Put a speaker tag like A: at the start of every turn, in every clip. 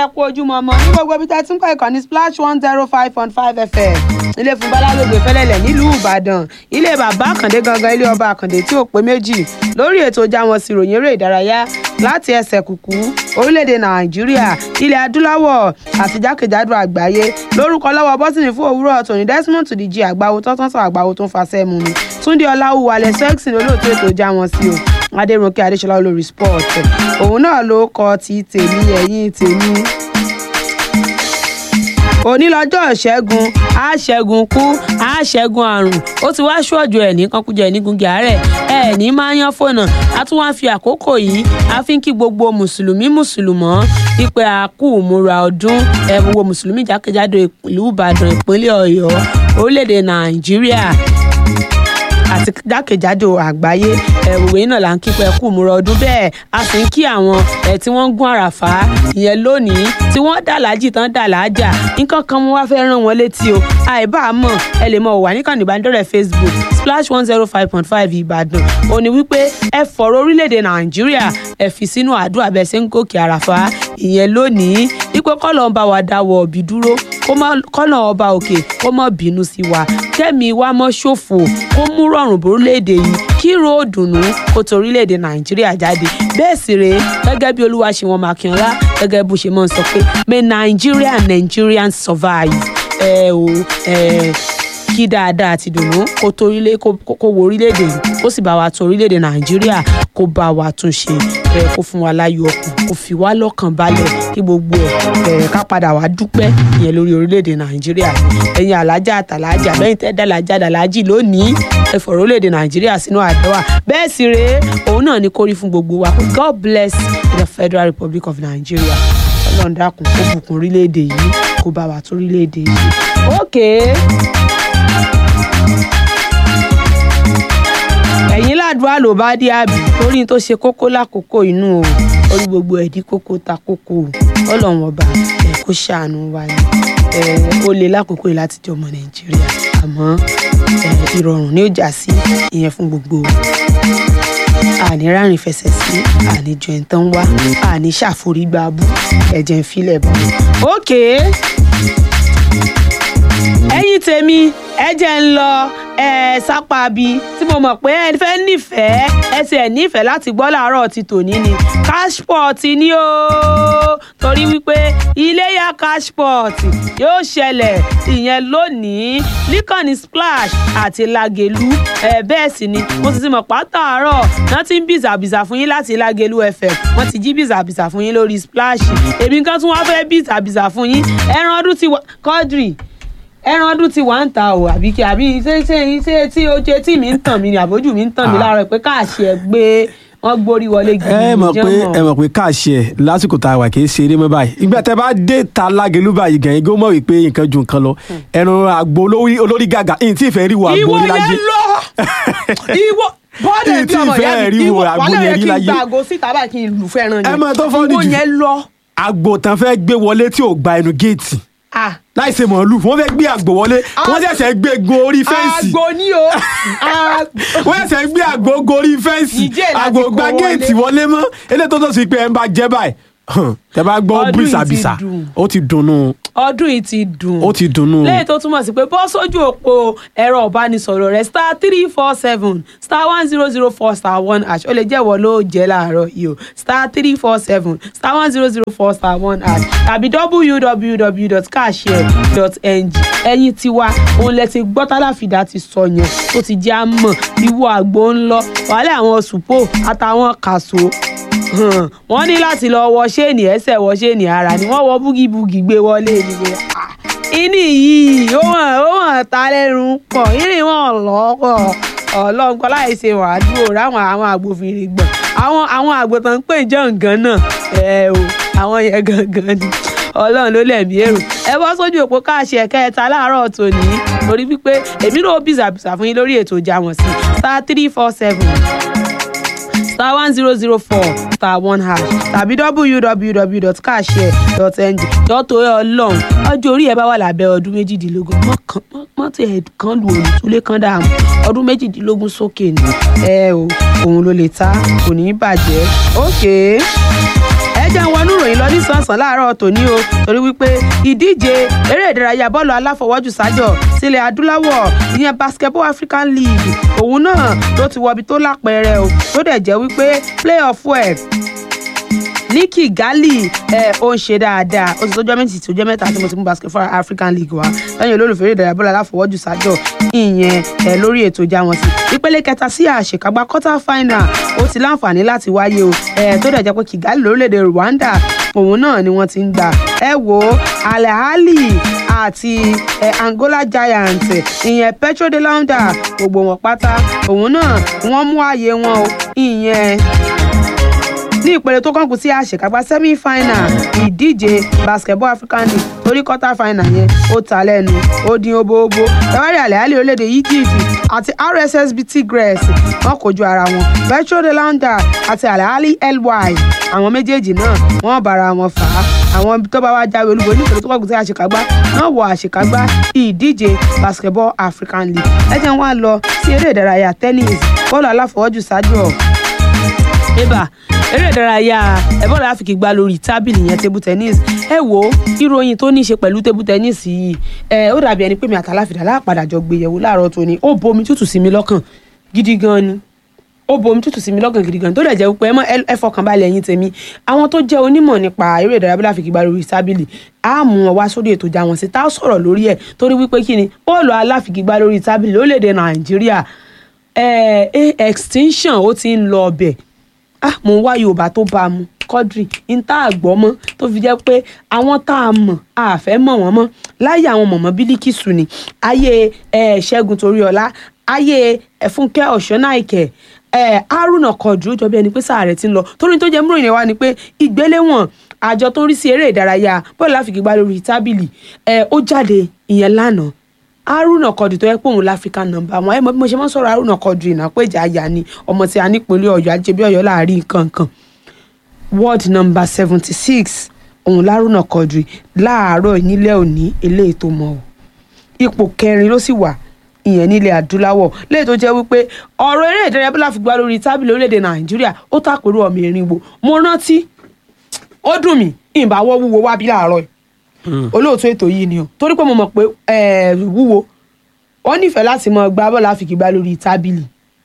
A: kú ojúmọ́ ọmọ ní gbogbo ibi tẹ́ tí ń kọ́ ìkànnì splash one zero five point five fm ilé fún balárògbè fẹlẹ́lẹ̀ nílùú ìbàdàn ilé bàbá àkàndé gangan ilé ọba àkàndé tí ò pé méjì lórí ètò jáwọn sí ròyìn eré ìdárayá láti ẹsẹ̀ kùkú orílẹ̀-èdè nàìjíríà ilẹ̀ adúláwọ̀ àti jákèjádò àgbáyé lórúkọ lọ́wọ́ bọ́sìnì fún òwúrọ̀ tòní desmond tuDG àgbáwo tọ́tọ́tọ́ àgbáwo tó ń fasẹ́ mu mi túndé ọláwù alẹ́ sẹ́ẹ̀sì olóòtú ètò jáwọn sí o adéròǹkè adéṣọlá olórí sport òun náà ló kọ ti tèmi ẹ̀yìn tèmi òní lọ́jọ́ ìṣẹ́gun àṣẹ́gun kú àṣẹ́gun àrùn ó ti wá ṣọ́ọ̀jù ẹ̀ ní kankújẹ ní gungi àárẹ̀ ẹ̀ ní máa yan fònà a tún wá fi àkókò yìí a fi ń kí gbogbo mùsùlùmí mùsùlùmọ́ ìpè àkú múra ọdún ẹ̀ gbogbo mùsùlùmí jákèjádò ìlú ìbàdàn ìpínlẹ̀ ọ̀yọ́ orílẹ̀-èdè nàìjíríà àti jákèjádò àgbáyé ẹ gbogbo yín náà là ń kí pé kú múra ọdún bẹ́ẹ̀ a sì ń kí àwọn ẹ tí wọ́n ń gún àràfá ìyẹn lónìí tí wọ́n dàlájì tán dàlájà nǹkan kan mo wá fẹ́ rán wọn létí o àìbá mọ̀ ẹ lè mọ̀ wà níkànnì ìbánidọ́rẹ̀ facebook splash one zero five point five ìbàdàn ó ní wípé ẹ fọ̀rọ̀ orílẹ̀-èdè nàìjíríà ẹ fi sínú àdúrà bẹ́ẹ̀ ṣe ń gòkè àràfá ìyẹn lónìí wípé kọ́lọ̀ ń bá wa dáwọ́ ọ̀bì dúró kọ́nà ọba òkè kó mọ̀ bínú sí wa kẹ́mi wa mọ́ ṣòfò kó mú rọrùn borílẹ̀-èdè yìí kí ròdùnú kó torílẹ̀-èdè nàìjíríà jáde bẹ́ẹ̀ sì rèé gẹ́gẹ́ bí olúwaṣẹ́wọ̀n makínọ́lá gẹ́gẹ́ bó ṣe máa ń sọ pé may nigeria nigerians survive ẹ o ẹ kí dáadáa ti dùnú kó torílẹ̀ kó wo orílẹ̀-èdè yìí kó sì bá wa tún orílẹ̀-èdè nàìjíríà kó bá wa tún ṣe ẹ kó fún wa láyọ̀ ọkàn kó fi wá lọ́kàn balẹ̀ kí gbogbo ẹ̀ ẹ̀ ká padà wá dúpẹ́ ìyẹn lórí orílẹ̀-èdè nàìjíríà ẹ̀yin alájà àtàlájà bẹ́yìn tẹ́ dàlájà dàlájì lónìí ẹ fọ̀rọ̀ orílẹ̀-èdè nàìjíríà sínú àdánwà bẹ́ẹ̀ sì rèé òun náà ní kórí fún gbogbo wa God bless the Federal Republic of Nigeria ọlọ́run dákun kó bùkún orílẹ̀-èdè yìí kó bá wa tó orílẹ̀-èdè yìí. okay. ẹ̀yin ládùúgbò ló bá dé àbí torí tó ṣe kókó lákòókò inú o orí gbogbo ẹ̀dí kókó ta kókó o ọlọ́run ọba ẹ̀ kó ṣàánú wa ni ẹ̀ ó lè lákòókò yìí láti jẹ́ ọmọ nàìjíríà àmọ́ ẹ̀ ìrọ̀rùn ni ó jà sí ìyẹn fún gbogbo àní rárìn fẹsẹ̀ sí àní jọ ìtàn wá àní ṣàforígbá bú ẹ̀jẹ̀ ń filẹ̀ bọ̀. ókè ẹ̀yin tèmi ẹ jẹ́ ń lọ ẹ sápá bí tí mo mọ̀ pé ẹ fẹ́ nífẹ̀ẹ́ ẹ sì ẹ̀ nífẹ̀ẹ́ láti gbọ́ làárọ̀ ti tòní ni cashport ni ó torí wípé iléyà cashport yóò ṣẹlẹ̀ ìyẹn lónìí níkànnì splash àti lagelu ẹ bẹ́ẹ̀ sì ni mo sì ti mọ̀ pátàárọ̀ náà ti ń bìzàbìzà fún yín láti lagelu fm wọ́n ti jí bìzàbìzà fún yín lórí splash èmi kan tún wá fẹ́ bìzàbìzà fún yín ẹran ọdún ti wá kọ́dìrì ẹran ọdún ti wà ń ta o àbí kí àbí ṣé ṣé ṣé tí o jẹ tí mi ń tàn mí ni àbójú mi ń tàn mí láàárọ̀ pé káàṣì ẹ gbé wọn gbórí wọlé gidi
B: ẹ mọ̀ pé ẹ mọ̀ pé káàṣì ẹ lásìkò tá a wà kì í ṣeré mọ́ báyìí ìgbà tẹ bá dé ta lágẹlú báyìí gẹ̀yìn gó mọ̀ wípé nǹkan ju nǹkan lọ ẹran àgbo olórí gàgà ìyìn tí ìfẹ́ rí wo àgbo
A: ìwọ
B: orí láyé
A: yẹn lọ ìwọ bọ́ọ̀dù
B: Ìyìn
A: ẹbí
B: tí
A: ọmọ
B: ìfẹ́
A: ìyá
B: rí
A: mi
B: wo
A: ìwọ
B: àgbo
A: wàhálà
B: yẹn
A: yẹn
B: rí
A: kí n
B: láyé.
A: gba àgọ́ síta báyìí kí n lù fẹ́ràn
B: ẹ mọ̀ tó fọ́
A: ìwọ
B: nìjú.
A: yẹn lọ.
B: àgbò tán fẹ́ gbé wọlé tí ò gba ẹnu géètì
A: Ah,
B: láì ṣe mọ̀ọ́lù wọ́n fẹ́ gbé àgbò wọlé wọ́n ṣẹ̀ṣẹ̀ gbé gun orí fẹ́ǹsì
A: àgbo ni o àgbo.
B: wọ́n ṣẹ̀ṣẹ̀ gbé àgbò gorí fẹ́ǹsì
A: Ìjẹ́ láti
B: àgbò
A: kó
B: gba
A: wọlé.
B: géètì wọlé mọ́ eléyìí tó tó sì pé ẹ ń bá jẹ́ báyìí hàn, tẹ bá gbọ́
A: Ọdún yìí ti
B: bísàbísà
A: dùn.
B: ó ti dunnú
A: ọdún yìí ti dùn.
B: ó ti dunnú
A: lẹ́yìn tó túmọ̀ sí pé bọ́ sójú òpó ẹ̀rọ ìbánisọ̀rọ̀ rẹ̀ star three four seven star one zero zero four star one hash ó lè jẹ́wọ́ ló jẹ́ láàárọ̀ yìí o star three four seven star one zero zero four star one hash tàbí www.cashshare.ng ẹ̀yin tiwa òun lẹ ti gbọ́ tálàfídà ti sọ yẹn tó ti jẹ́ àmọ̀ ìwọ àgbo ń lọ wàhálà àwọn sùpò àtàwọn kàṣó hàn, wọ́n ní láti lọ wọ ṣéènì ẹsẹ̀ wọ ṣéènì ara ni wọ́n wọ búgibúgi gbé wọlé ni pé ah, ìní yìí ó hàn ó hàn ta lẹ́nu pọ̀ ìní wọn lọ́pọ̀ ọlọ́nkọ́ láì ṣe wàádùn ráwọn àwọn àgbòfinrin gbọ̀n àwọn àwọn àgbòtàn ń pè jọ̀ǹgàn náà ẹ o àwọn yẹn gangan ni ọlọ́run ló lẹ̀mí èrò ẹ bọ́ sójú òpó káàṣì ẹ̀ka ẹ̀ta láàárọ̀ tòní torí wípé èmi náà bìzàbìzà fún yín lórí ètò ìjà wọn sí star three four seven star one zero zero four star one hash tàbí www.cashshare.ng dọ́tò ẹ ọlọ́run ọjọ́ orí ẹ bá wà lábẹ́ ọdún méjìdínlógún mọ́tò ẹ̀ kan lu olùtúlé kan dààmú ọdún méjìdínlógún sókè ni ẹ o òun ló lè ta kò ní í bàjẹ́ ókè ẹ jẹ́ ń wọnú ìròyìn lọ nísànsán láàárọ̀ tòní o torí wípé ìdíje eré ìdárayá bọ́ọ̀lù aláfọwọ́jù sájọ sílẹ̀ adúláwọ̀ ìyẹn basketball african league òun náà ló ti wọbi tó lápẹẹrẹ o tó dẹ̀ jẹ́ wípé play off well ní kigali ẹ ó ń ṣe dáadáa ó ti tọjọ́ méjì tó jẹ́ mẹ́ta tí mo ti mú basketball african league wá lẹ́yìn olólùfẹ́ eré ìdárayá bọ́ọ̀lù aláfọwọ́jù sájọ ìyẹn ẹ lórí ètò ìjà wọn sí ìpele kẹta sí àṣekágbá quarter final ó ti láǹfààní láti wáyé o ẹ tó dẹ̀ jẹ́ pé kigali lórílẹ̀‐èdè rwanda òun náà ni wọ́n ti ń gbà ẹ wo alahali àti ẹ angola giant ìyẹn petro de launda gbogbo wọn pátá òun náà wọ́n mú ààyè wọn o ìyẹn ní ìpele tó kàn kù sí àṣekágbá semi final ìdíje basketball african league torí quarter final yẹn ó ta lẹ́nu ó dín oboobo ẹwárí àlẹ́hálì orílẹ̀-èdè egypt àti rssb tigres wọ́n kojú ara wọn petro de launda àti àlẹ́hálì ly àwọn méjèèjì náà wọ́n bára wọn fà á àwọn tó bá wá jáwé olúborí ní ìpele tó kàn kù sí àṣekágbá náà wọ àṣekágbá ìdíje basketball african league ẹ jẹ́ wọn lọ sí eré ìdárayá tennis bọ́ọ̀lù aláfọwọ́jù ṣáájú ọ̀ eba eré ìdárayá ẹ̀bọ́n láfikì gba lórí tábìlì yẹn table tennis ẹ wo ìròyìn tó ní í ṣe pẹ̀lú table tennis yìí ẹ ó dàbí ẹni pé mi àtàláfìdá láàpadà jọ gbéyẹ̀wò láàárọ̀ tó ní ó bomi tútù sí mi lọ́kàn gidi gan ni ó bomi tútù sí mi lọ́kàn gidi gan tó dẹ̀ jẹ́ pé ẹ fọkàn balẹ̀ ẹ̀yin tèmi àwọn tó jẹ́ onímọ̀ nípa eré ìdárayá bọ́lá àfikì gba lórí tábìlì á mú wọn wá sórí ètò ìjà wọn sí tá a sọ̀rọ̀ lórí ẹ̀ torí wípé kí ni bọ́ọ̀lù aláfikì gba lórí tábìlì lórílẹ̀‐èdè nàìjíríà extinction ó ti ń lọ ọbẹ̀ ah mo ń wá yorùbá tó bá a mu kọ́dìrì ń tá àgbọ̀ mọ́ tó fi jẹ́ pé àwọn tá a mọ̀ a fẹ́ mọ̀ wọ́n mọ́ láyé àwọn mọ̀mọ́ bílíkìsù ni ayé ṣẹ́gun toríọlá ayé fúnkẹ́ ọ̀ṣọ́náìkẹ́ haruna kọ̀dù jọ bí ẹni pé sáà rẹ̀ ti ń lọ torí tó jẹ́ múròyìn wa ni pé ìgbéléwọ̀n àjọ tó ń rí sí eré ìdárayá bọ́ọ̀lù láfigigbá lórí tábìlì ó jáde ìyẹn lánàá haruna kọdù tó yẹ pé òun láfíríkà nọ́mbà wọn ẹ mọ bí mo ṣe máa ń sọ̀rọ̀ haruna kọdù ìnà pé ìjà àyà ni ọmọ tí a nípínlẹ̀ Ọ̀yọ́ ajẹbí Ọ̀yọ́ láàrin nǹkan ward number seventy six òun lárúnà kọdù láàárọ̀ nílẹ̀ òní eléyìí tó mọ̀ ọ́ ipò kẹrin ló sì wà ìyẹn nílẹ̀ adúláwọ̀ léyìí tó jẹ́ wípé ọ̀rọ̀ eré ìdárayá bí láfi gbá lórí tábìlì orílẹ̀-èdè Nàìjíríà ó tàpérò ọmọ ìrìnwó mo rántí ó dùn mí ìbáwọ́ wúwo wá bí láàárọ̀ yìí olóòtú ètò yìí ni o torí pé mo mọ̀ pé wúwo wọ́n nífẹ̀ẹ́ láti mọ gbá bọ́ọ̀lù àfikìgbá lórí tábìlì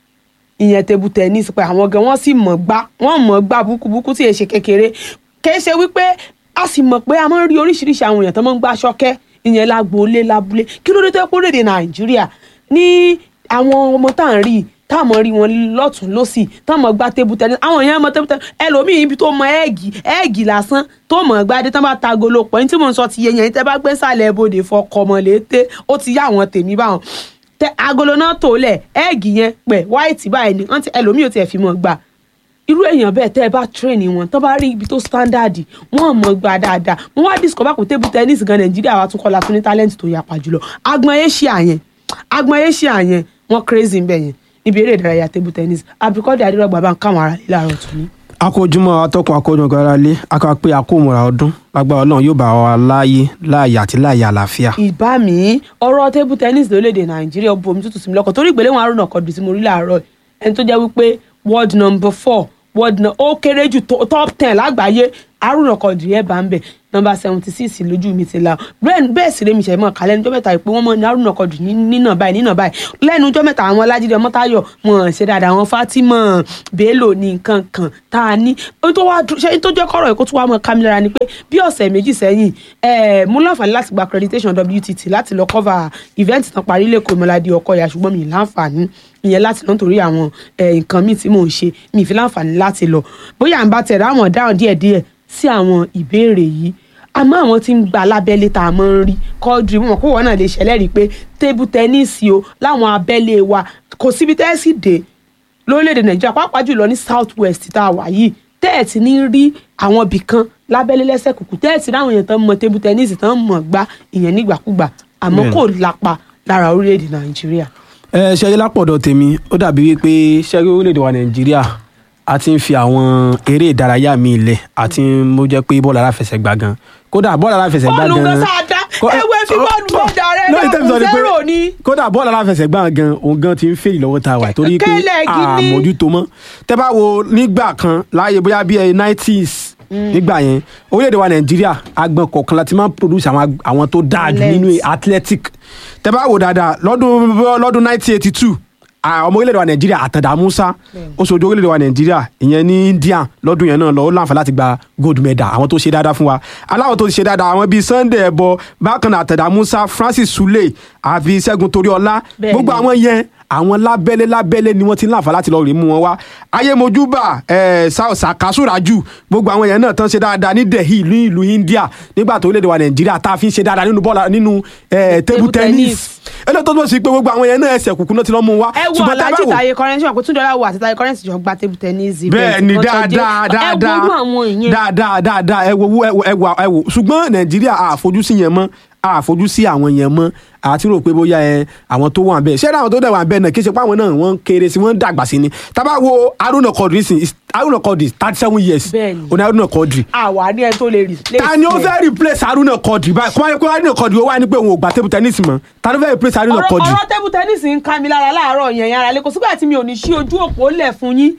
A: ìyẹn table tennis pé àwọn gan wọ́n sì mọ̀ gbá wọ́n mọ̀ gbá búkúbúkú tí èṣe kékeré kìí ṣe wípé a sì mọ̀ pé a máa ń rí oríṣiríṣi àwọn èèyàn tó máa ń gbá ṣọ́kẹ́ ìyẹn lágboolé lábúlé kí ló dé tó yẹ kó lédè nàìjíríà ní àwọn ọmọ tá à ń rí táwọn rí wọn lọ́tún lọ́sì táwọn gba table tennis àwọn èèyàn mọ table tennis ẹlòmíì ibi tó mọ ẹ́ẹ̀gì ẹ́ẹ̀gì lásán tó mọ̀ gbadé tán bá ta golo pọ̀ ní tí mò ń sọ ti yẹ yẹn tẹ́ bá gbé sàlẹ̀ ibodè fọkọmọ létè ó ti yá àwọn tèmi báwọn tẹ agolo náà tó lẹ̀ ẹ́ẹ̀gì yẹn pẹ̀ white báyìí ni ẹlòmíì ò tiẹ̀ fi mọ̀ gbà irú èèyàn bẹ́ẹ̀ tẹ́ ẹ bá tírẹ̀nì wọn tó bá rí ibi tó standard wọ́n mọ̀ gbà dáadáa wọ́n wá discover kó table tennis gan nàìjíríà wa tún kọ́ la tún ní talent tó yapa jùlọ agbọn asia yẹn agbọn asia yẹn wọ́n crazy ń bẹ̀ yẹn níbi eré ìdárayá table tennis abdulkadir adérọgba bá ń káwọn ará ilé àárọ̀ tó ní.
B: akójúmọ́ atọ́kùn akójúmọ́ ara lé akọ́ pé akómọ̀ra ọdún lágbára ọlọ́run yóò bá wa láàyè láàyè àti láàyè àlàáfíà.
A: ìbá mi ọ̀rọ̀ table tennis lórílẹ̀‐èdè nàìjíríà bomi tútù sí mi lọ́kàn torí ìgbéléwọ̀n arúnà kọ̀dù tí mo rí láàárọ̀ ẹni tó jẹ́ wípé world number four world na ó kéré jù top ten lágbàáyé arúnà kọ̀dù yẹn bá ń bẹ̀ nọmba seventy six lójú mi ti la bẹ́ẹ̀ sì rèmi ṣẹ̀ mọ́ kálẹ̀ níjọ́ mẹ́ta ìpé wọ́n mọ̀ ní arúnà kọ̀dù nínà báyìí nínà báyìí lẹ́nu ọjọ́ mẹ́ta àwọn ọlájídé ọmọtáyọ̀ wọn ṣe dáadáa àwọn Fatima Bello ní nǹkan kan tá a ní tó wá ṣe tó jẹ́ kọ́rọ̀ ẹ̀kọ́ tó wá mọ́ kámẹ́rà ni pé bí ọ̀sẹ̀ méjì sẹ́yìn mo láǹfààní láti gba accreditation WTT láti lọ cover event tán parí lẹ́kọ̀ọ́ ìmọ̀ládé ọkọ̀ ìyá ṣùgbọ́n mi láǹfààní ìyẹn láti lọ nítorí àwọn nǹkan míì tí mò ń ṣe mi fi láǹfààní láti lọ bóyá à ń bá tẹ̀ ráwọn dáhùn díẹ̀díẹ̀ sí àwọn ìbéèrè yìí àmọ́ àwọn tí ń gba lábẹ́lé tá a máa ń rí kọ́ọ̀dù mọ̀ kó wọ́n náà lè ṣẹlẹ́rìí pé tébù tẹ́níìsì o láwọn abẹ́lé wa kò síbi tẹ́ẹ̀sì dé lórílẹ̀‐èdè nàìjíríà pàápàá jùlọ ní south west tá a wà yìí tẹ́ẹ̀tì ní rí àwọn ibì kan lábẹ́lé lẹ́sẹ̀ kùkù tẹ́ẹ̀tì láwọn èèyàn tán mọ tébù tẹ́níìsì tán mọ̀ gbá ìyẹn nígbàkúgbà àmọ́ kò lápa lára orílẹ̀‐èdè nàìjíríà.
B: ẹ ṣe ayé lápọ̀dọ̀ tèmi ó dàbí wípé ṣẹ́rí orílẹ̀‐èdè wa nàìjíríà a ti ń fi àwọn eré ìdárayá mi lẹ̀ àti mo jẹ́ pé bọ́ọ̀lù aláfẹsẹ̀gbá gan kódà bọ́ọ̀lù aláfẹsẹ̀gbá gan
A: bọ́ọ̀lù gan sáadá ewé fi bọ́ọ̀lù lọ́jà rẹ̀ náà zero ni.
B: kódà bọ́ọ̀lù aláfẹsẹ̀gbá gan òun gan ti ń fèlì lọ́wọ́ ta wà torí pé àmójútó mọ́ tẹ́ bá wo nígbà kan láàyè bóyá bíi nineties nígbà yẹn orílẹ̀-èdè wa nàìjíríà agbọn kọ̀ọ̀kan láti máa ń produce àwọn ag- àwọn tó dáa jù
A: Talent.
B: nínú athletic tẹ́ bá wò dáadáa lọ́dún lọ́dún 1982 à, ọmọ orílẹ̀-èdè wa nàìjíríà àtàndá musa ó ṣojú orílẹ̀-èdè wa nàìjíríà ìyẹn ní india lọ́dún yẹn náà lọ ó láǹfà láti gba gold medal àwọn tó ṣe dáadáa fún wa aláwọ̀ tó ti ṣe dáadáa àwọn bíi sunday ẹ̀bọ bákan náà àtàndá musa francis sule àfi ṣẹ́gun toríọlá
A: Bẹ́ẹ̀ni.
B: gbogbo àwọn yẹn àwọn lábẹ́lé lábẹ́lé ni wọ́n ti ń láǹfà láti lọ rèé mú wọn wá ayémojúbà ẹ̀ sàkásùrájù gbogbo àwọn yẹn náà tán ṣe dáadáa ní delhi ní ìlú india nígbà tó orílẹ̀-èdè wa nàìjíríà tá a fi ń ṣe dáadáa nínú bọ́ọ̀lù nínú ẹ̀ table
A: Table tennis.
B: tennis eléyìí tó tó sì pé gbogbo àwọn yẹn náà ẹsẹ̀ kùkù náà ti lọ́ mú wá
A: ẹ wo
B: ṣùgbọ́n tá a bá
A: alájí
B: wò-
A: tàyè kọrẹnsì wọn kò tún dọ́là wò àti tàyè kọrẹnsì jọ gba table tennis event
B: bẹ́ẹ̀ ni
A: kan tó dé.
B: dáadáa dáadáa
A: ẹ wo irú àwọn ìyẹn
B: dáadáa dáadáa ẹ wo ẹ wo ẹ wo ẹ wo ṣùgbọ́n nàìjíríà àfojúsí yẹn mọ́ àfojúsí àwọn yẹn mọ́ àti rò pé bóyá ẹ àwọn tó wà bẹ́ẹ̀ ṣé àwọn tó dẹ̀ wà bẹ́ẹ̀ náà kí ṣe pé àwọn náà wọ́n ń kéré sí wọ́n ń dàgbà sí ni tábà wo haruna kọdri sí haruna kọdri thirty seven years
A: Bẹ́ẹ̀ni.
B: òní haruna kọdri
A: àwa ní ẹ tó lè replace
B: ta ni ó
A: ẹ.
B: fẹ́ replace haruna kọdri báyìí kọ́mọ́ pé haruna kọdri ó wà ní pé òun ò gbà table tennis mọ́ ta ló fẹ́ replace haruna
A: ọ̀rọ̀
B: kọdri
A: ọ̀rọ̀ table tennis ń ká mi lára láàárọ̀ yẹn yẹn ara lè kò sígbà tí mi ò ní ṣí ojú òpó lẹ̀ fún yín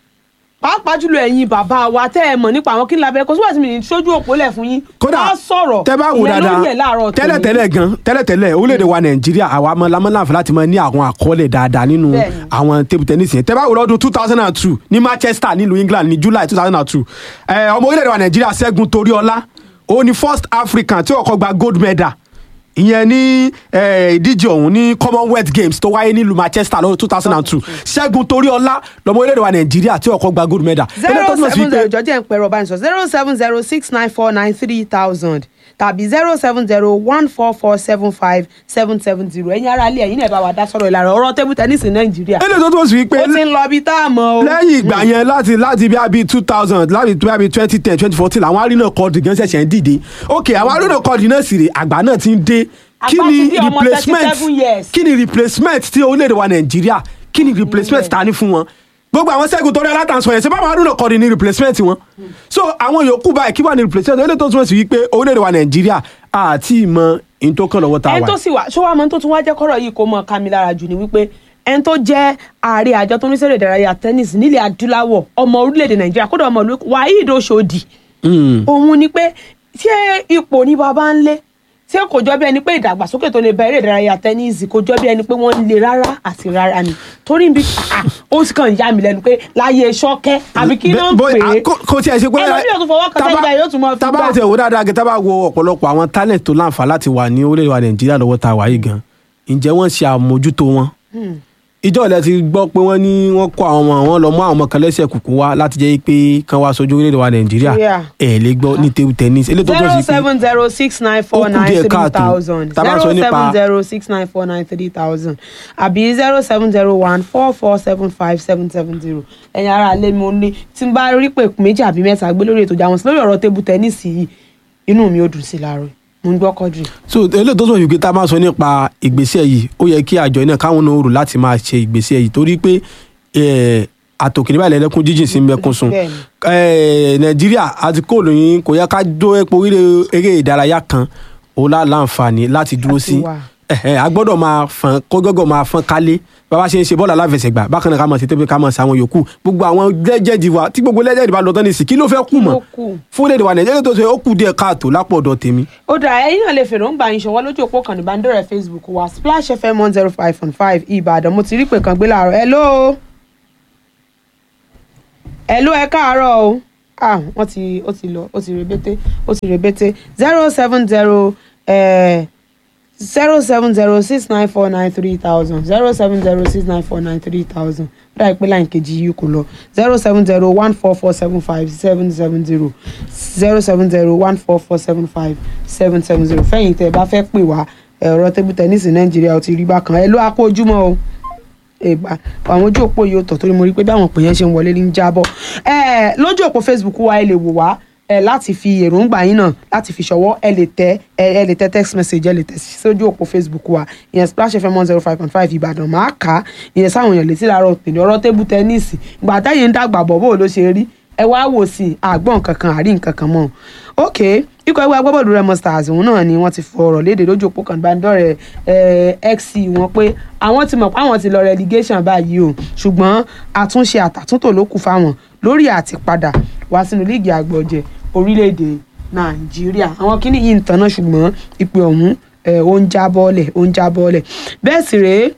A: pàápàá jùlọ ẹ̀yin bàbá wa tẹ́ ẹ mọ̀ nípa àwọn kí n labẹ́ kò sígbà tí mi ní ṣojú òpó lẹ̀ fún yín
B: kódà
A: Wá sọ̀rọ̀
B: tẹ bá wò
A: ìyẹn ló
B: dáadáa
A: yẹ láàárọ̀ tòní.
B: tẹ́lẹ̀tẹ́lẹ̀ gan tẹ́lẹ̀tẹ́lẹ̀ orílẹ̀-èdè wa nàìjíríà àwa ọmọ lamọ́láǹfà láti máa ní àwọn àkọọ́lẹ̀ dáadáa nínú
A: Bẹ́ẹ̀ni.
B: àwọn table tennis yẹn tẹ́ bá wò lọ́dún two thousand and two ní manchester nílùú england ní july two thousand and two ọmọ orílẹ̀-èdè wa nàìjíríà ṣẹ́gun toríọlá òun ni first african tí ó kọ́kọ́ gba gold medal ìyẹn ní eh, ìdíje ọ̀hún ní commonwealth games tó wáyé nílùú manchester lọ́dún two thousand and two ṣẹ́gun toríọlá lọ́mọ orílẹ̀-èdè wa nàìjíríà tí ó kọ́kọ́ gba gold medal. Eléyìí tó
A: zero
B: túmọ̀ sí
A: seven
B: pé-
A: zero jọjẹ́ ń pẹ̀rọ bá ní sọ zero seven zero six nine four nine three thousand tàbí zero seven zero one four four seven five seven seven zero ẹ̀yin ará ilé ẹ̀yin náà bá wa dá sọ̀rọ̀ ìlànà ọ̀rọ̀ table tennis ní nàìjíríà
B: eléyìí tó túmọ̀ sí pé
A: ó ti ń lọ bí tá a mọ̀ o.
B: lẹ́yìn ìgbà yẹn láti láti bí abi two thousand láti bí abi twenty ten twenty fourteen àwọn arínà kọ́ọ̀dù gan ṣẹ̀ṣẹ̀ ń dìde ok àwọn arínà kọ́ọ̀dù náà sì rè àgbà náà ti ń dé kí
A: Àgbà
B: ni
A: ti di ọmọ
B: replacement
A: 37 years.
B: kí ni replacement tí orílẹ̀-èdè wa nàìjíríà kí ni replacement ta ní fún wọn gbogbo àwọn sẹ́gun tó rí alátànsọ yẹn ṣe báwọn arínà kọ́ọ̀dù ní replacement wọn so àwọn yòókù báyìí kí wà ní replacement eléyìí tó túmọ̀ sí wípé orílẹ̀-èdè wa nàìjíríà àti ìmọ̀ ìtòkàn lọ́wọ́ tá a
A: ẹni
B: wà
A: tó sì wà ṣó wàá mọ tó tún wá jẹ́ kọ́rọ̀ yìí kó mọ ká mi lára jù ni wípé ẹni tó jẹ́ ààrẹ àjọ tó ń ṣeré ìdárayá tennis nílẹ̀ adúláwọ̀ ọmọ orílẹ̀-èdè nàìjíríà kódà ọmọ ìlú Waheed Oshodi
B: Mm.
A: òun ni pé ṣé ipò ní baba ń lé ṣé kò jọ bí ẹni pé ìdàgbàsókè tó lè bá eré ìdárayá tẹ́nísì kò jọ bí ẹni pé wọ́n ń le rárá àti rárá ni torí bí ah, ó sì kàn yà mí lẹ́nu pé láyé ṣọ́kẹ́ àbí kí ló ń
B: Bó-
A: pè
B: à,
A: é
B: kò- kò tiẹ̀ ṣe pé
A: ẹlòmíì ò tún fọwọ́ kan sẹ́yìn báyìí yóò tún mọ fi
B: tábà
A: gbà.
B: tẹ̀ wò dáadáa gẹ́gẹ́ tábà wo ọ̀pọ̀lọpọ̀ àwọn talent tó láǹfà láti wà ní orílẹ̀-èdè wa nàìjíríà lọ́wọ́ tá a wà yìí gan ǹjẹ́ wọ́n ṣe àmójútó wọn ìjọ ilẹ̀ ti gbọ́ pé wọ́n ní wọ́n kó àwọn ọmọ wọn lọ mú àwọn ọmọ kan lẹ́sẹ̀ kùkú wá láti jẹ́ pé kán wá sojú orílẹ̀-èdè wa nàìjíríà
A: Yeah.
B: ẹ̀ lè gbọ́ ní table tennis eléyìí tó tó
A: zero
B: sí pé
A: seven zero six nine
B: Ó
A: four
B: kù
A: nine
B: díẹ̀
A: three
B: káàtó.
A: thousand
B: Tá a bá
A: zero
B: sọ nípa-
A: seven zero six nine four nine three thousand àbí zero seven zero one four four seven five seven seven zero ẹ̀yin ara lé mi ò ní tí n bá rí pé méjì àbí mẹ́ta gbé lórí ètò ìjà wọn sí lórí ọ̀rọ̀ tébù tẹ́nísì yìí inú mi ò dùn sí láàárọ̀ mo ń gbọ́ kọ́dùrì.
B: so eléyìí tó sọ yìí pé tá a máa sọ nípa ìgbésẹ̀ yìí ó yẹ kí àjọ náà káwọn náà rò láti máa ṣe ìgbésẹ̀ yìí torí pé eh, àtòkèrè báyìí lẹ́lẹ́kún jíjìn sí mẹ́kún sun
A: Bẹ́ẹ̀ni.
B: Eh, nàìjíríà àti kóòlù yín kò yẹ ká dó epo orílẹ̀ eré ìdárayá kan ó lá láǹfààní láti dúró sí
A: wà.
B: ẹ̀hẹ̀, a gbọ́dọ̀ máa fọn kó gọ́gọ́ máa fọn kálé bàbá ṣe ń ṣe bọ́ọ̀lù aláfẹsẹ̀gbà bákan náà ká máa ṣe tẹ́pẹ́ ká máa ṣe àwọn yòókù gbogbo àwọn lẹ́jẹ̀dì wa tí gbogbo lẹ́jẹ̀dì bá lọ tán ní sí kí ló fẹ́ kù mọ́
A: ló kù?
B: fún lédè wa nàìjíríà tó ṣe ó kù díẹ̀ káàtó lápò ọ̀dọ̀ tèmi
A: ó dà ẹ̀yin náà lè fèròǹgbà yín ṣọwọ́ lójú òpó kan ìbánidọ́rẹ̀ẹ́ facebook wa splash fm one zero five point five ìbàdàn mo ti rí pé kan gbé láàárọ̀ hello hello ẹ káàárọ̀ o ah wọ́n ti ó ti lọ ó ti rebete ó ti rebete zero seven zero zero seven zero six nine four nine three thousand zero seven zero six nine four nine three thousand ó dà pé láì kejì yìí kò lọ zero seven zero one four four seven five seven seven zero zero seven zero one four four seven five seven seven zero fẹ́yìn tẹ́ ẹ bá fẹ́ pè wá ẹ̀rọ tébù tẹ́nísì nàìjíríà ó ti rí bákan ẹ ló á kó ojúmọ́ o ìgbà àwọn ojú òpó yìí ó tọ̀ torí mo rí pé bí àwọn òpè yẹn ṣe ń wọlé ní jábọ̀ ẹ lójú òpó facebook wa ẹ lè wò wá ẹ láti fi èròǹgbà yín náà láti fi ṣọwọ́ ẹ lè tẹ ẹ ẹ lè tẹ text message ẹ lè tẹ sójú òpó facebook wa ìyẹn splash fm one zero five point five ìbàdàn máa kà á ìyẹn sáwọn èèyàn létí láàárọ̀ pèlè ọ̀rọ̀ tébù tẹ́níìsì ìgbà táyé ń dàgbà bọ̀ bó ló ṣe rí ẹ wá wò sí i àgbọ̀n kankan àrí nǹkan kan mọ́ ok ikọ̀ ẹgbẹ́ agbábọ́ọ̀lù Remo Stars òun náà ni wọ́n ti fọ̀rọ̀ léde lójú òpó kan ìbánidọ́rẹ̀ẹ́ xc wọn pé àwọn ti mọ̀ pé àwọn ti lọ relegation báyìí o ṣùgbọ́n àtúnṣe àtàtúntò ló kù fáwọn lórí àtipadà wá sínú líìgì àgbọ̀jẹ̀ orílẹ̀-èdè nàìjíríà àwọn kíní yìí ń tanná ṣùgbọ́n ìpè ọ̀hún ẹ̀, ó ń já bọ́ọ̀lẹ̀ ó ń já bọ́ọ̀lẹ̀ bẹ́ẹ̀ sì rèé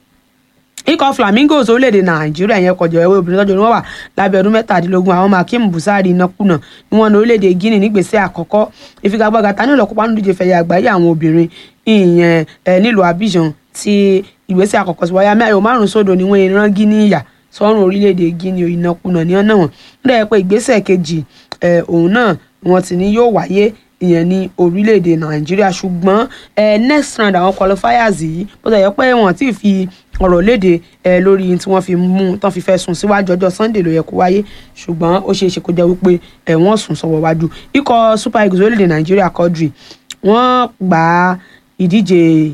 A: ikọ̀ flamingos orílẹ̀-èdè nàìjíríà yẹn kọjọ ẹ̀wẹ́ obìnrin tọ́jú ni wọ́n wà lábẹ́ ọdún mẹ́tàdínlógún àwọn makim busari nakuna ni wọ́n ní orílẹ̀-èdè guinea nígbèsè àkọ́kọ́ ìfigagbága ta ní ìlọ́kópa nínú ìdíje fẹ̀yẹ àgbáyé àwọn obìnrin ìyẹn ẹ̀ nílùú abidjan ti ìgbésẹ̀ àkọ́kọ́ sí wáyà mẹ́rin márùn-ún sódò ni wọ́n rán guinea yà sọ́run orílẹ̀-èdè guinea ìnakuna ní ọ̀nà wọn nígbà yẹn pé ìgbésẹ̀ kejì ẹ̀, òun náà ni wọ́n ti ní yóò wáyé ìyẹn ní orílẹ̀-èdè nàìjíríà ṣùgbọ́n ẹ next round àwọn qualifiers yìí bó ṣe yẹ pé wọ́n ti fi ọ̀rọ̀ léde ẹ lórí tí wọ́n fi mú tán fi fẹ́ sùn síwájú ọjọ́ sunday ló yẹ kó wáyé ṣùgbọ́n ó ṣeé ṣe kó jẹ́ wípé ẹ wọ́n sùn sọ́wọ́ wájú ikọ̀ super eagles orílẹ̀-èdè nàìjíríà quadri wọ́n gba ìdíje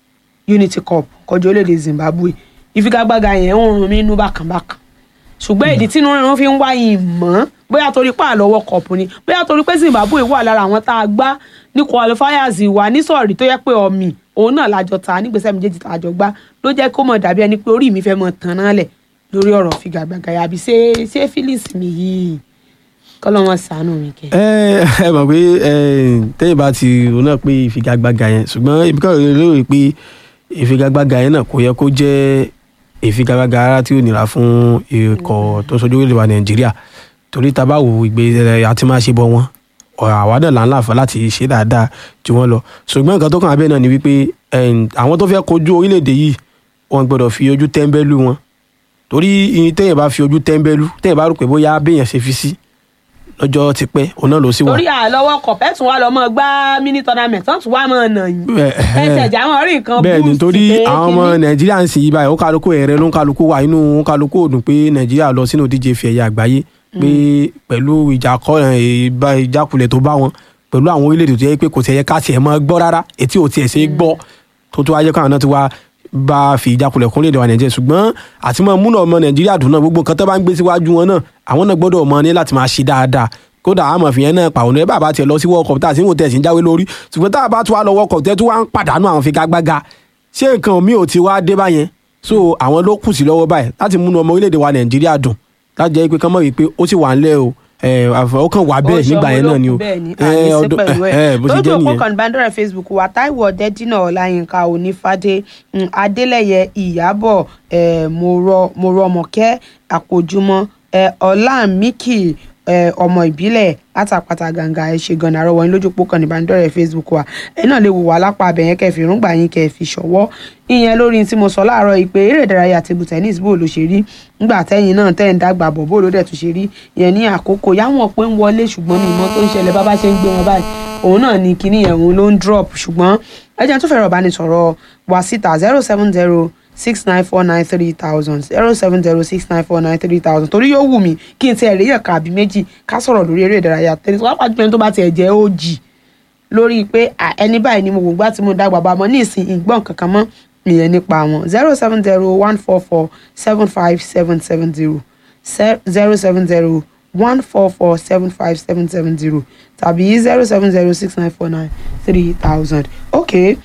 A: unity cup kọjú orílẹ̀-èdè zimbabwe ìfigagbága yẹn ń rún mi inú bákànbákàn ṣùgbọ́n ìdí tí inú rírun fi ń wáyé mọ́ bóyá torí pé àlọ́wọ́ kọ̀ọ̀pù ni bóyá torí pé zimbabwe wà lára àwọn tá a gbá ní qualifiers wà ní sọ̀rí tó yẹ pé ọ̀mì òun náà lájọ ta nígbésẹ̀ méjèèjì tá a jọ gbá ló jẹ́ kó mọ̀ dàbí ẹni pé orí mi fẹ́ mọ̀ tán náà lẹ̀ lórí ọ̀rọ̀ figagbága yà àbí ṣé ṣé feelings mi yìí kọ́lọ́ wọn sànù mi kẹ́.
C: ẹ ẹ mọ̀ pé ẹ tẹ́yìn bá ti rò náà pé ìfigagbága yẹn ṣùgbọ́n ibi kan lérò pé ìfigagbága yẹn náà kò yẹ kó jẹ́ ìfigagbága ara tí ò nira fún ikọ̀ tó sojú orílẹ̀ wa nàìjíríà torí tá a bá wo ìgbé àti máa ṣe bọ́ wọn àwa náà là ń láǹfà láti ṣe dáadáa jù wọ́n lọ ṣùgbọ́n nǹkan tó kàn abẹ́ náà ni wípé ẹn, àwọn tó fẹ́ kojú orílẹ̀-èdè yìí wọ́n gbọ́dọ̀ fi ojú tẹ́ńbẹ́lú wọn torí ìyìn téèyàn bá fi ojú tẹ́ńbẹ́lú téèyàn bá rò pé bóyá béèyàn ṣe fi sí lọ́jọ́ ti pẹ́ òun náà ló sì wà.
A: torí àlọ́wọ́ kọ̀pẹ́ tún wá lọ mọ́ gbá mini tournament tán tún wá mọ́ nà yín
C: Bẹ́ẹ̀,
A: ẹsẹ̀ ìjà wọn rí nǹkan
C: bẹ́ẹ̀ ni
A: boost
C: torí
A: pé
C: àwọn ọmọ
A: kíní.
C: nàìjíríà ń sìn yí báyìí ó kálukú ẹ̀rẹ́ ló ń kálukú wà inú ó kálukú òdùn pé nàìjíríà lọ sínú ìdíje fi ẹ̀yà àgbáyé pé pẹ̀lú ìjàkọ́ ìbá ìjákulẹ̀ tó bá wọn pẹ̀lú àwọn orílẹ̀-èdè tó yẹ pé kò tiẹ̀ ká tiẹ̀ mọ́ gbọ́ rárá etí ò tiẹ̀ ṣe é gbọ́ tó tó wáyé káwọn náà ti wá bá fi ìjákulẹ̀ kún lédè wa nàìjíríà ṣùgbọ́n àti mọ́ múnà ọmọ nàìjíríà dùn náà gbogbo nǹkan tó bá ń gbé síwájú wọn náà àwọn náà gbọ́dọ̀ mọ ní láti máa ṣe dáadáa kódà àmọ̀ fìyẹn náà pàwọn ní bàbá tiẹ̀ lọ sí world cup tá a sì ń wò tẹ̀ sí ń jáwé lórí ṣùgbọ́n tá a bá tún wá lọ world cup tẹ́ tún wá ń pàdánù àwọn figagbága ṣé nǹkan mi ò ti wá dé báyẹn so àwọn ló kù sí lọ́wọ́ báyìí láti múnú ọmọ orílẹ̀-èdè wa nàìjíríà dùn láti jẹ́ pé kán mọ̀ wípé ó sì wà ńlẹ̀ o ẹ̀, àfọ̀ ó kàn wá bẹ́ẹ̀ nígbà yẹn náà ni o
A: bẹ́ẹ̀ ni
C: ẹ̀,
A: àní sí
C: ọdún-
A: pẹ̀lú
C: ẹ̀,
A: ẹ̀
C: ẹ̀, bó ṣe
A: lójú
C: jẹ́
A: òpó
C: nìyẹn.
A: kan ìbánidọ́rẹ̀ facebook wa taiwo ọ̀dẹ́dínà ọláyínká onífádé mm, adélẹ́yẹ ìyábọ̀ eh, mọ̀rọ̀ mọ̀rọ̀mọ̀kẹ́ àpòjúmọ́ eh, ọlámíkì eh, ọmọ ìbílẹ̀ látàpàtà gàǹgà ẹ̀ ṣe gan àrọ́wọ́ yín lójú òpó kan ìbánidọ́rẹ̀ facebook wa ẹ̀ náà lè wò wá lápá abẹ́yẹn kẹfì rúngbà yín kẹfì ṣọwọ́ ìyẹn lórí tí mo sọ láàárọ̀ yìí pé eré ìdárayá table tennis bó ló ṣe rí nígbà tẹ́yìn náà tẹ́ ń dàgbà bọ̀ bó ló dẹ̀ tún ṣe rí ìyẹn ní àkókò yáwọn pé ń wọlé ṣùgbọ́n ní ìmọ̀ tó ń ṣẹlẹ̀ bá bá ṣe ń gbé wọn báyìí òun náà ni kinní yẹn òun ló ń drop ṣùgbọ́n ẹ jẹ́ tó fẹ́ràn ìbánisọ̀rọ̀ wá síta zero seven zero six nine four nine three thousand zero seven zero six nine four nine three thousand torí yóò wù mí kí n ti ẹ̀rí ẹ̀ka àbí méjì ká sọ̀rọ̀ lórí eré ìdárayá tẹ́lẹ̀ wọ́n pàjùmọ̀ ẹni tó bá tiẹ̀ jẹ́ ó jì lórí pé à, ẹni báyìí ni mo wò gbá tí mo dàgbà bá mọ ní ìsìn ìgbọ́n kankan mọ́ ìyẹn nípa wọn zero seven zero one four four seven five seven seven zero zero seven zero one four four seven five seven seven zero tàbí zero seven zero six nine four nine three thousand okay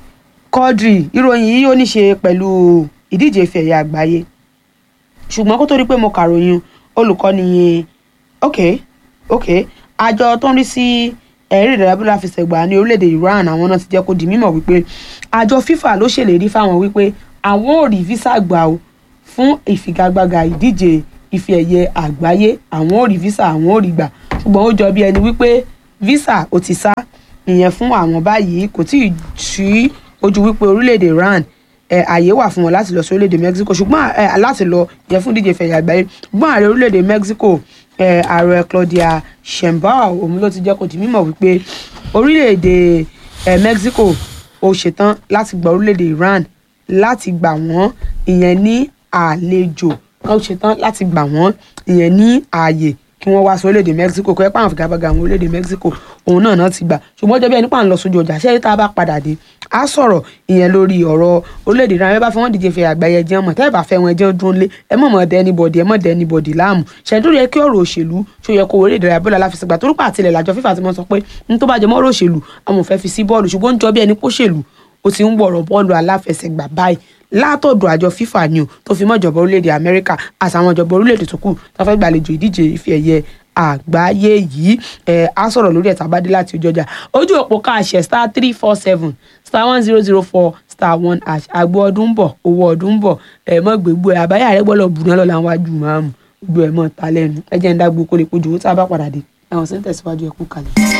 A: Quadri ìròyìn yìí ó ní ṣe pẹ̀lú ìdíje ife ẹ̀yẹ àgbáyé ṣùgbọ́n kó tó rí pé mo kàròyìn olùkọ́ni yẹn ok ok àjọ tó ń rí sí ẹ̀rí ìdárayá bọ́lá fìṣẹ̀gbà ní orílẹ̀-èdè Iran àwọn náà ti jẹ́ kó di mímọ̀ wípé àjọ FIFA ló ṣèlérí fáwọn wípé àwọn ò rí visa gbà o fún ìfigagbága ìdíje ife ẹ̀yẹ àgbáyé àwọn ò rí visa àwọn ò rí gbà ṣùgbọ́n ó jọ bí ẹni wípé visa ò ti sá ìyẹn fún àwọn báyìí kò tí ì sí ojú wípé orílẹ̀-èdè Iran ẹ àyè wà fún wọn láti lọ sí orílẹ̀-èdè Mexico ṣùgbọ́n ẹ láti lọ yẹn fún díje fẹ̀yà àgbáyé ṣùgbọ́n ààrẹ orílẹ̀-èdè Mexico ẹ ààrẹ Claudia Sheinbaum òun ló ti jẹ́ kó di mímọ̀ wípé orílẹ̀-èdè ẹ Mexico ó ṣetán láti gba orílẹ̀-èdè Iran láti gbà wọ́n ìyẹn ní àlejò ó ṣetán láti gbà wọ́n ìyẹn ní ààyè kí wọ́n wá sí orílẹ̀-èdè Mexico kọ́ ẹ́ pàwọn fìgàbàgà àwọn orílẹ̀-èdè Mexico òun náà náà ti gbà ṣùgbọ́n ọjọ́ bí ẹni pà ń lọ sójú ọjà ṣé tá a bá padà dé a sọ̀rọ̀ ìyẹn lórí ọ̀rọ̀ orílẹ̀-èdè náà ẹ bá fẹ́ wọ́n díje fẹ́ àgbáyé ẹjẹ́ mọ̀ tẹ́ ẹ bá fẹ́ wọn ẹjẹ́ dúró lé ẹ mọ̀ mọ̀ dẹ anybody ẹ mọ̀ dẹ anybody láàmú ṣẹ́ńtúrì ẹ kí ọ̀rọ̀ òṣèlú ṣó yẹ kó orí ìdárayá bọ́ọ̀lù aláfẹsẹ̀gbà torí pé àtìlẹ̀ làjọ fífà ti mọ̀ sọ pé ní tó bá jẹ mọ́rọ̀ òṣèlú àwọn ò fẹ́ fi sí bọ́ọ̀lù ṣùgbọ́n ń jọ bí ẹni póṣèlú ó ti ń wọ̀rọ̀ bọ́ọ̀lù aláfẹsẹ̀gbà báyìí látọ̀dọ̀ àjọ FIFA ni o tó fi mọ́ ìjọba orílẹ̀-èdè Amẹ́ríkà àtàwọn ìjọba orílẹ̀-èdè tó kù tó fẹ́ gbàlejò ìdíje ife ẹ̀yẹ àgbáyé yìí ẹ̀ á sọ̀rọ̀ lórí ẹ̀ta bá dé láti ojú ọjà ojú òpó káàṣẹ star three four seven star one zero zero four star one hash àgbo ọdún ń bọ̀ owó ọdún ń bọ̀ ẹ̀ mọ́ gbégbó ẹ̀ àbáyà rẹ̀ gbọ́dọ̀ bù náà lọ́la wájú máàmù gbogbo ẹ̀ mọ́ ta lẹ́nu ẹ jẹ́ ń dágbó kó lè kojú owó tá a bá padà dé ẹ̀wọ̀n sí ń tẹ̀síwájú ẹ̀kú kalẹ̀.